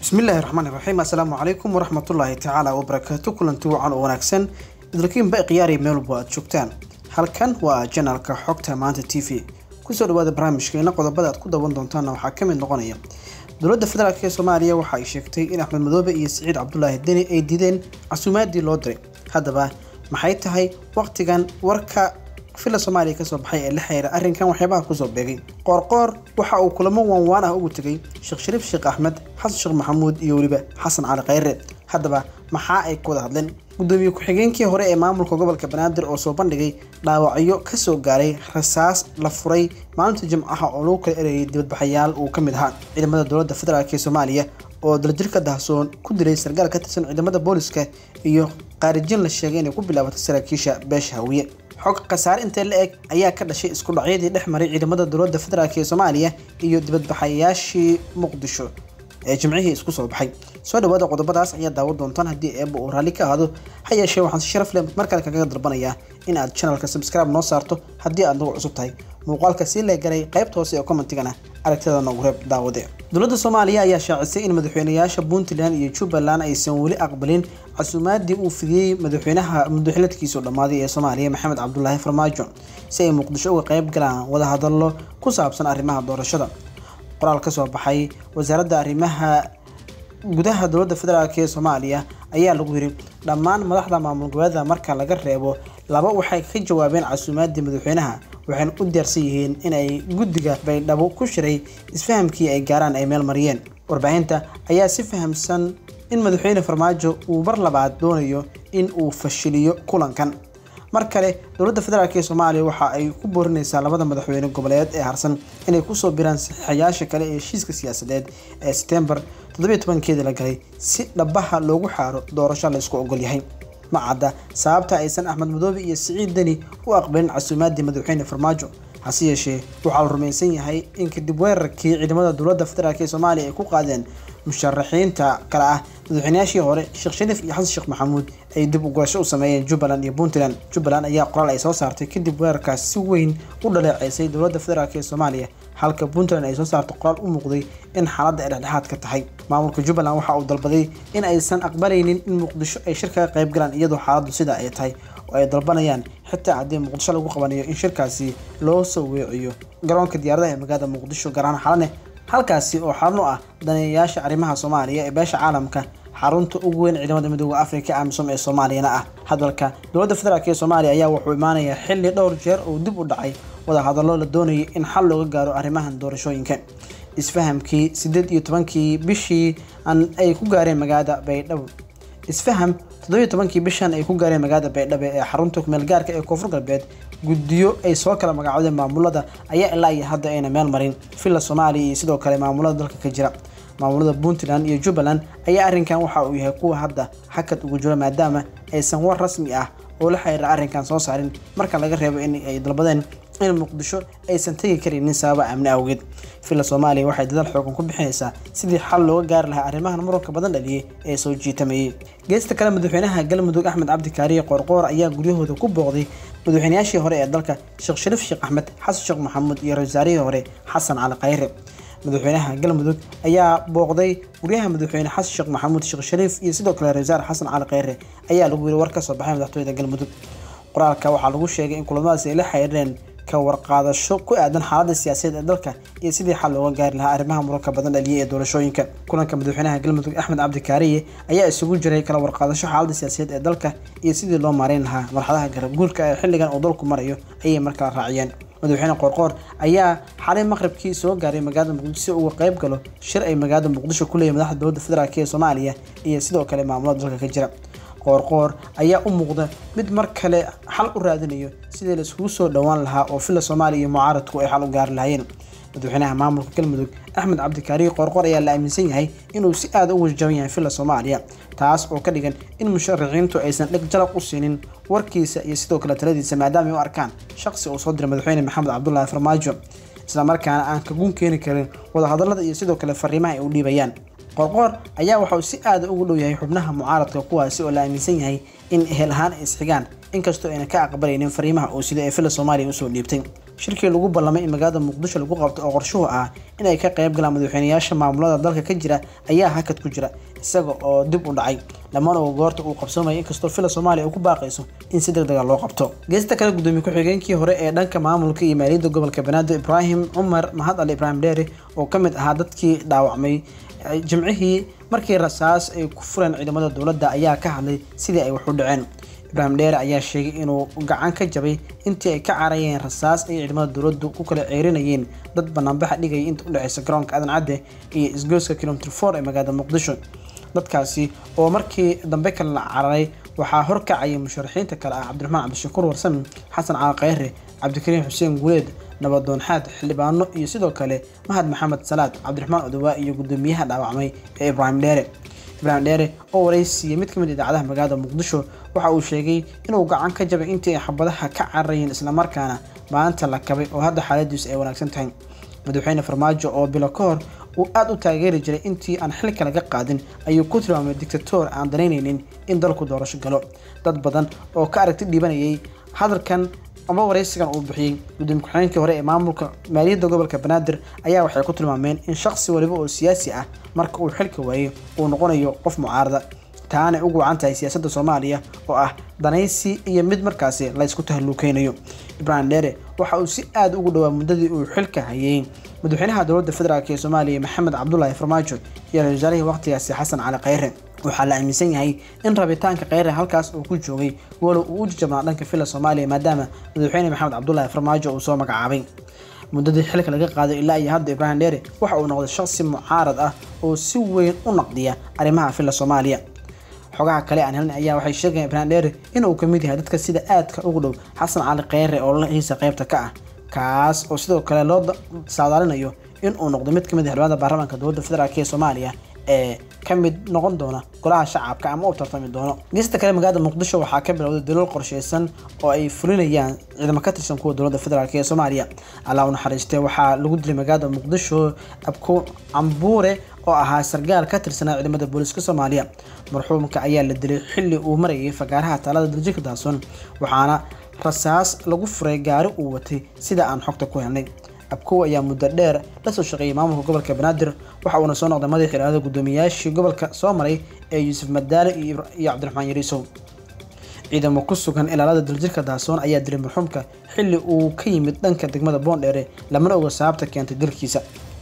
bismillaahi raxmaani raxiim assalaamu calaykum waraxmatullaahi tacaala wabarakaatu kulanti wacan oo wanaagsan idilkiinba khiyaari meelbo aad joogtaan halkan waa janalka xogta maanta t v kusoo dhawaada barnaamijkeena qodobada aad ku dawan doontaana waxaa ka mid noqonaya dowladda federaalk ee soomaaliya waxa ay sheegtay in axmed madoobe iyo siciid cabdulaahi deni ay diideen casuumaadii loo diray haddaba maxay tahay waqtigan warka fila soomaaliya kasoo baxay ee la xiriira arrinkan waxyaabaha kusoo beegay qoorqoor waxa uu kulamo waanwaan ah ugu tegay sheekh shariif sheekh axmed xasan sheekh maxamuud iyo weliba xasan cali khayre haddaba maxaa ay ku wada hadleen gudoomiye ku-xigeenkii hore ee maamulka gobolka banaadir oo soo bandhigay dhaawacyo kasoo gaaray rasaas la furay maalinta jimcaha oo lagu kala erayay dibadbaxayaal uu ka mid ahaa ciidamada dowladda federaalk ee soomaaliya oo daljirka dahsoon ku dilay sarkaal ka tirsan ciidamada booliska iyo qaarijin la sheegay inay ku bilaabatay saraakiisha beesha hawiye xog khasaare intee la eg ayaa ka dhashay isku dhacyadii dhex maray ciidamada dowladda federaalk ee soomaaliya iyo dibadbaxayaashii muqdisho ee jimcihii isku soo baxay soo dhawaada qodobadaas ayaa daawan doontaan haddii eeba uu raalli ka ahaado ha yeeshee waxaan si sharaf leh markale kaga dalbanayaa in aad channelka subscribe noo saarto haddii aad nagu cusub tahay muuqaalka sii leegalay qaybta hoose ee commentigana aragtida noogu reeb daawade dowladda soomaaliya ayaa shaacisay in madaxweynayaasha puntland iyo jubbaland aysan weli aqbalin casuumaadii uu fidiyey madaxweynaha muddaxiladkiisu dhammaaday ee soomaaliya maxamed cabdulaahi farmaajo si ay muqdisho uga qayb galaan wadahadallo ku saabsan arrimaha doorashada qoraal ka soo baxay wasaaradda arrimaha gudaha dowladda federaalk ee soomaaliya ayaa lagu yiri dhammaan madaxda maamul goboleeda marka laga reebo laba waxay ka jawaabeen casuumaadii madaxweynaha waxayna u diyaarsan yihiin in ay guddiga baydhabo ku shiray isfahamkii ay gaaraan ay meel mariyeen warbaahinta ayaa si fahamsan in madaxweyne farmaajo uu mar labaad doonayo in uu fashiliyo kulankan mar kale dowladda federaalk ee soomaaliya waxa ay ku boorinaysaa labada madaxweyne goboleed ee harsan inay kusoo biraan saxiixayaasha kale ee heshiiska siyaasadeed ee setembar toddobiyo tobankeedii la galay si dhabaha loogu xaaro doorasho la isku ogol yahay ma cadda sababta aysan axmed madoobe iyo siciid deni u aqbalin casuumaadii madaxweyne farmaajo hase yeeshee waxaa la rumaysan yahay in kadib weerarkii ciidamada dowladda federaalk ee soomaaliya ay ku qaadeen musharaxiinta kale ah madaxweynayaashii hore sheekh shariif iyo xasan sheekh maxamuud ay dib u gurasho u sameeyeen jubbaland iyo puntland jubbaland ayaa qoraal ay soo saartay kadib weerarkaas si weyn u dhaleeceysay dowladda federaalk ee soomaaliya halka puntland ay soo saartay qoraal u muuqday in xaaladda ay dhexdhexaad ka tahay maamulka jubbaland waxa uu dalbaday in aysan aqbalaynin in muqdisho ay shir kaga qayb galaan iyadoo xaaladdu sidaa ay tahay oo ay dalbanayaan xitaa haddii muqdisho lagu qabanayo in shirkaasi loo soo weeciyo garoonka diyaaradaha ee magaalada muqdisho garahaan xalane halkaasi oo xarun u ah daneeyayaasha arrimaha soomaaliya ee beesha caalamka xarunta ugu weyn ciidamada midooda afrika amisom ee soomaaliyana ah hadalka dowladda federaalk ee soomaaliya ayaa wuxuu imaanayaa xilli dhowr jeer uu dib u dhacay wadahadallo la doonayay in xal looga gaaro arrimahan doorashooyinka isfahamkii sideed iyo tobankii bishii ay ku gaareen magaalada baydhabo isfaham toddobiyo tobankii bishan ay ku gaareen magaalada baydhabo ee xarunta kumeelgaarka ee koonfur galbeed guddiyo ay soo kala magacoodeen maamulada ayaa ilaa iyo hadda ayna meel marin villa soomaaliya iyo sidoo kale maamulada dalka ka jira maamulada puntland iyo jubbaland ayaa arrinkan waxa uu yahay kuwa hadda hakad ugu jiro maadaama aysan war rasmi ah oo la xiriira arrinkan soo saarin marka laga reebo in ay dalbadeen in muqdisho aysan tegi karaynin sababa amni awgeed villa soomaaliya waxay dadaal xoogan ku bixinaysaa sidii xal looga gaari lahaa arrimahan muranka badan dhaliyay ee soo jiitamayay geesta kale madaxweynaha galmudug axmed cabdi kaariye qoorqoor ayaa guryahooda ku booqday madaxweynayaashii hore ee dalka sheekh shariif sheekh axmed xasan sheekh maxamuud iyo ra-iisaarihii hore xasan cali khayre madaxweynaha galmudug ayaa booqday guryaha madaxweyne xasan sheekh maxamuud sheekh shariif iyo sidoo kale ra-iisaar xasan cali khayre ayaa lagu yiri war ka soo baxay madaxtooyada galmudug qoraalka waxaa lagu sheegay in kulamadaasi ay la xiriireen ka warqaadasho ku aadan xaaladda siyaasadeed ee dalka iyo sidii xal looga gaari lahaa arrimaha muranka badan dhaliyay ee doorashooyinka kulanka madaxweynaha galmudug axmed cabdi kaariye ayaa isugu jiray kala warqaadasho xaaladda siyaasadeed ee dalka iyo sidii loo maareyn lahaa marxadaha garabguurka ee xilligan uu dalku marayo ayay markala raaciyeen madaxweyne qoorqoor ayaa xalay maqribkii soo gaaray magaalada muqdisho si uga qayb galo shir ay magaalada muqdisho ku leeyahay madaxda dowladda federaalk ee soomaaliya iyo sidoo kale maamulada dalka ka jira qoorqoor ayaa u muuqda mid mar kale xal u raadinayo sidii la iskugu soo dhowaan lahaa oo villa soomaaliya iyo mucaaradku ay xal u gaari lahaayeen madaxweynaha maamulka galmudug axmed cabdikaariye qoorqoor ayaa la aaminsan yahay inuu si aada u wajaban yahay villa soomaaliya taas oo ka dhigan in musharaxiintu aysan dheg jalaq u siinin warkiisa iyo sidoo kale taladiisa maadaama ay u arkaan shaqsi uu soo diray madaxweyne maxamed cabdulaahi farmaajo islamarkaana aan kagun keeni karin wadahadalada iyo sidoo kale fariimaha ay u dhiibayaan qoorqoor ayaa waxauu si aada ugu dhow yahay xubnaha mucaaradka kuwaasi oo la aaminsan yahay in ehel ahaan ay isxigaan inkastoo ayna ka aqbalaynin fariimaha uu sida ee villa soomaaliya usoo dhiibtay shirkii lagu ballamay in magaalada muqdisho lagu qabto oo qorshuhu ah inay ka qayb galaan madaxweynayaasha maamulada dalka ka jira ayaa hakad ku jira isaga oo dib u dhacay dhammaan oo goorta uu qabsoomaya inkastoo fila soomaaliya ay ku baaqayso in si degdega loo qabto geesta kale gudoomiye ku-xigeenkii hore ee dhanka maamulka iyo maaliyadda gobolka banaadir ibraahim cumar mahad ali ibraahim dheere oo ka mid ahaa dadkii dhaawacmay jimcihii markii rasaas ay ku fureen ciidamada dowladda ayaa ka hadlay sidii ay wax u dhaceen ibraahim dheere ayaa sheegay inuu gacan ka jabay intii ay ka carayeen rasaas ay ciidamada dowladdu ku kala ceerinayeen dad banaanbaxa dhigaya inta u dhexeysa garoonka aadan cadde iyo isgoyska kilomitr for ee magaalada muqdisho dadkaasi oo markii dambe kale la cararay waxaa horkacayay musharaxiinta kale ah cabdiraxmaan cabdishakuur warsame xasan cali kheyre cabdikariim xuseen guuleed nabadoon xaad xildhibaano iyo sidoo kale mahad maxamed salaad cabdiraxmaan odowaa iyo gudoomiyaha dhaawacmay ee ibraahim dheere ibraahim dheere oo waraysiiyey mid kamid idaacadaha magaalada muqdisho waxa uu sheegay inuu gacan ka jabay intii ay xabadaha ka cararayeen islamarkaana maanta la kabay oo hadda xaaladiisu ay wanaagsan tahay madaxweyne farmaajo oo bilo ka hor uu aada u taageeri jiray intii aan xilka laga qaadin ayuu ku tilmaamay dictator aan danaynaynin in dalku doorasho galo dad badan oo ka aragti dhibanayay hadalkan ama waraysigan uu bixiyey gudoomiye ku-xigeenkii hore ee maamulka maaliyadda gobolka banaadir ayaa waxay ku tilmaameen in shaqsi waliba oo siyaasi ah marka uu xilka waayo uu noqonayo qof mucaarada taanay ugu wacan tahay siyaasadda soomaaliya oo ah danaysi iyo mid markaasi laysku tahalluukeynayo ibraahim dheere waxa uu si aada ugu dhowaa muddadii uu xilka hayay madaxweynaha dowladda federaalk ee soomaaliya maxamed cabdulaahi farmaajo iyo ra-isul wasaarihii waqtigaasi xasan cali kheyre waxaa la aaminsan yahay in rabitaanka kheyre halkaas uu ku joogay walow uu u jajabnaa dhanka fila soomaaliya maadaama madaxweyne maxamed cabdulaahi farmaajo uu soo magacaabay muddadii xilka laga qaaday ilaa iyo hadda ibraahim dheere waxa uu noqday shaqsi mucaarad ah oo si weyn u naqdiya arrimaha fila soomaaliya xogaha kale aan helin ayaa waxay sheegayaan ibraahim dheere inuu ka mid yahay dadka sida aadka ugu dhow xasan cali kheyre oo lahiisa qaybta ka ah kaas oo sidoo kale loo saadaalinayo inuu noqdo mid kamid ah xildhibaanada baarlamaanka dowladda federaalk ee soomaaliya ee ka mid noqon doona golaha shacabka ama u tartami doono geesta kale magaalada muqdisho waxaa ka bilowday dalool qorsheysan oo ay fulinayaan ciidamo ka tirsan kuwa dowladda federaalk ee soomaaliya allah u naxariistee waxaa lagu dilay magaalada muqdisho abko cambuure oo ahaa sargaal ka tirsanaa ciidamada booliiska soomaaliya marxuumka ayaa la dilay xilli uu marayay fagaaraha taalada daljirka daason waxaana rasaas lagu furay gaari uu watay sida aan xogta ku helnay abkow ayaa muddo dheer lasoo shaqeeyay maamulka gobolka banaadir waxa uuna soo noqday madaxii iraadada guddoomiyayaashii gobolka soo maray ee yuusuf madaale iyo cabdiraxmaan yariisow ciidamo ku sugan ilaalada daljirka daasoon ayaa dilay marxuumka xilli uu ka yimid dhanka degmada boondheere lamana oga sababta keentay dilkiisa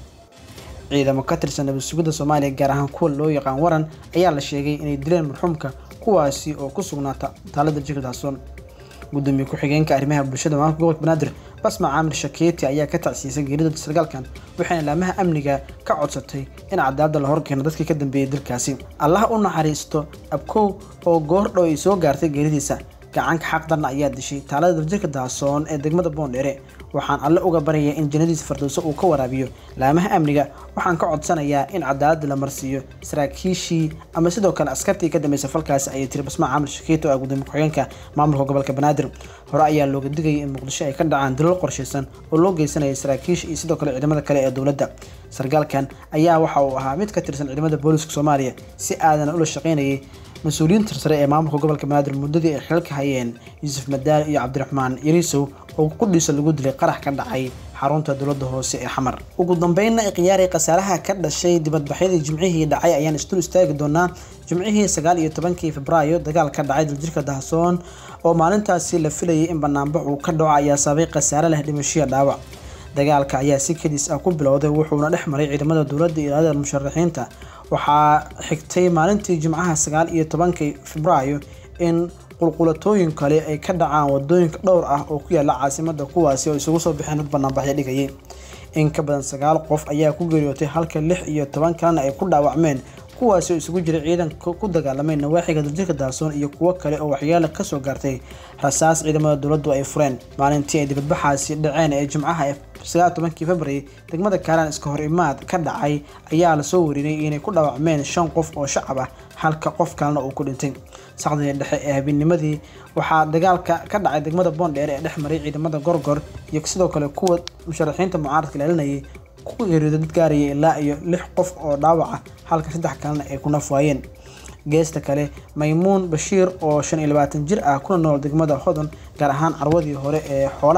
ciidamo ka tirsan nabad sugidda soomaaliya gaar ahaan kuwa loo yaqaan waran ayaa la sheegay inay dileen marxuumka kuwaasi oo ku sugnaa taalada daljirka daasoon gudoomiye ku-xigeenka arrimaha bulshada maamulka gobolka banaadir basma caamir shakeeti ayaa ka tacsiisay geerida sargaalkan waxayna laamaha amniga ka codsatay in cadaalada la horkeeno dadkii ka dambeeyay dilkaasi allah u naxariisto abkow oo goor dhow ay soo gaartay geeridiisa gacanka xaq darna ayaa dishay taalada daljirka daasoon ee degmada boondheere waxaan alle uga baryayaa in jannadiisa fardowso uu ka waraabiyo laamaha amniga waxaan ka codsanayaa in cadaalada la marsiiyo saraakiishii ama sidoo kale askartii ka dambeysay falkaasi ayay tiri basmaa caamir shakiito ah gudoomiye ku-xigeenka maamulka gobolka banaadir hore ayaa looga digayay in muqdisho ay ka dhacaan dilal qorshaysan oo loo geysanayay saraakiisha iyo sidoo kale ciidamada kale ee dowladda sargaalkan ayaa waxa uu ahaa mid ka tirsan ciidamada booliiska soomaaliya si aadana ula shaqeynayay mas-uuliyiinta sare ee maamulka gobolka banaadir muddadii ay xilka hayeen yuusuf madaal iyo cabdiraxmaan yariisow oo qudhiisa lagu dilay qarax ka dhacay xarunta dowladda hoose ee xamar ugu dambeynna ikhiyaaray khasaaraha ka dhashay dibadbaxyadii jimcihii dhacay ayaan isdul istaagi doonaa jimcihii sagaal iyo tobankii febraayo dagaal ka dhacay daljirka dahsoon oo maalintaasi la filayay in banaanbax uu ka dhaco ayaa sababay khasaare leh dhimashiya dhaawac dagaalka ayaa si kedis ah ku bilowday wuxuuna dhex maray ciidamada dowladda iyo ilaalada musharaxiinta waxaa xigtay maalintii jimcaha sagaal iyo tobankii febraayo in qulqulatooyin kale ay ka dhacaan wadooyinka dhowr ah oo ku yaala caasimada kuwaasi oo isugu soo bixeen dad banaanbaxyo dhigayay in ka badan sagaal qof ayaa ku geeriyootay halka lix iyo toban kalena ay ku dhaawacmeen kuwaasi oo isugu jiray ciidanka ku dagaalamay nawaaxiga daljirka daasoon iyo kuwo kale oo waxyaalo kasoo gaartay rasaas ciidamada dowladdu ay fureen maalintii ay dibadbaxaasi dhaceen ee jimcaha ee sagaal tobankii february degmada kaalaan iska hor imaad ka dhacay ayaa lasoo warinay inay ku dhaawacmeen shan qof oo shacab ah halka qof kalena uu ku dhintay saqdii dhexe ee habeennimadii waxaa dagaalka ka dhacay degmada boondheer ee dhex maray ciidamada gorgor iyo sidoo kale kuwa musharaxiinta mucaaradka ilaalinayay ku geeriyooday dad gaaraya ilaa iyo lix qof oo dhaawac ah halka saddex kalena ay ku naf waayeen geesta kale maymuun bashiir oo shan iyo labaatan jir ah kuna nool degmada hodon gaar ahaan carwadii hore ee xoolaha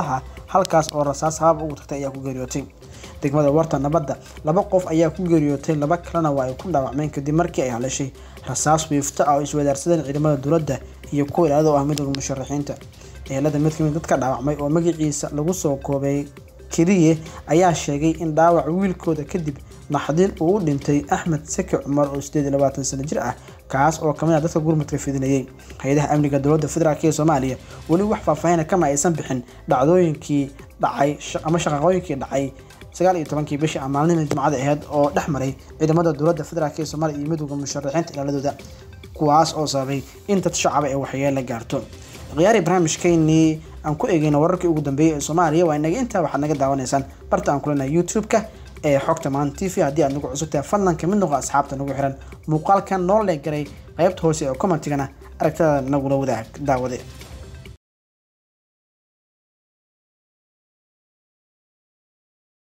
halkaas oo rasaas habab ugu tagtay ayaa ku geeriyootay degmada warta nabadda laba qof ayaa ku geeriyootay laba kalena waa ay ku dhaawacmeen kadib markii ay haleeshay rasaas wiifto ah oo iswadaarsadeen ciidamada dowladda iyo kuwa ilaado ah midooda musharaxiinta ehelada mid kamid dadka dhaawacmay oo magaciisa lagu soo koobay keliye ayaa sheegay in dhaawaca wiilkooda kadib naxdin uu u dhintay axmed saki cumar oo sideed iyo labaatan sano jir ah kaas oo kamid ah dadka gurmadka fidinayay hay-adaha amniga dowladda federaalk ee soomaaliya weli wax faahfaahina kama aysan bixin dhacdooyinkii dhacay ama shaqaqooyinkii dhacay sagaal iyo tobankii bishii a maalnimii jimcada aheyd oo dhex maray ciidamada dowladda federaalk ee soomaaliya iyo midooda musharaxiinta ilaaladooda kuwaas oo sababay in dad shacaba ee waxyeella gaarto khiyaari barnaamijkeynii aan ku eegeyna wararkii ugu dambeeyey ee soomaaliya waa inaga intaa waxaad naga daawanaysaan barta aan kulena youtube-ka ee xogta maan t v haddii aad nagu cusubtahay fadlan kamid noqo asxaabta nagu xiran muuqaalkan noo leegaray qaybta hoose ee commentigana aragtada nagula wadaag daawade